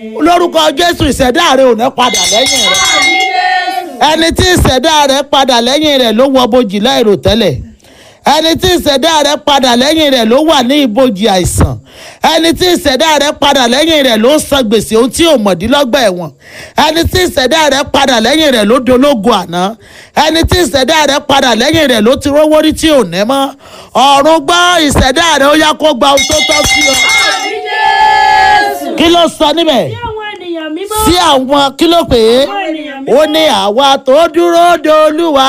lórúkọ jésù ìṣẹ̀dá rẹ ò ní padà lẹ́yìn rẹ ẹni tí ìṣẹ̀dá rẹ padà lẹ́yìn rẹ ló wọ bojì láìrò tẹ́lẹ̀ ẹni tí ìṣẹ̀dá rẹ padà lẹ́yìn rẹ ló wà ní ibojì àìsàn ẹni tí ìṣẹ̀dá rẹ padà lẹ́yìn rẹ ló san gbèsè ohun tí ò mọ̀dínlọ́gbà ẹ̀wọ̀n ẹni tí ìṣẹ̀dá rẹ padà lẹ́yìn rẹ ló dológun àná ẹni tí ìṣẹ̀dá rẹ padà lẹ́yìn rẹ ló ti rówó rí tí ò ní mọ́ ọ̀run gbọ́ ìṣẹ̀dá rẹ ó yá kó gba ohun tó tọ́ sí ọ kí ló sọ níbẹ̀ Bí àwọn ènìyàn mímọ́. sí àwọn kí ló pè é Àwọn ènìyàn ó mímọ́. ní àwa tó dúró de olúwa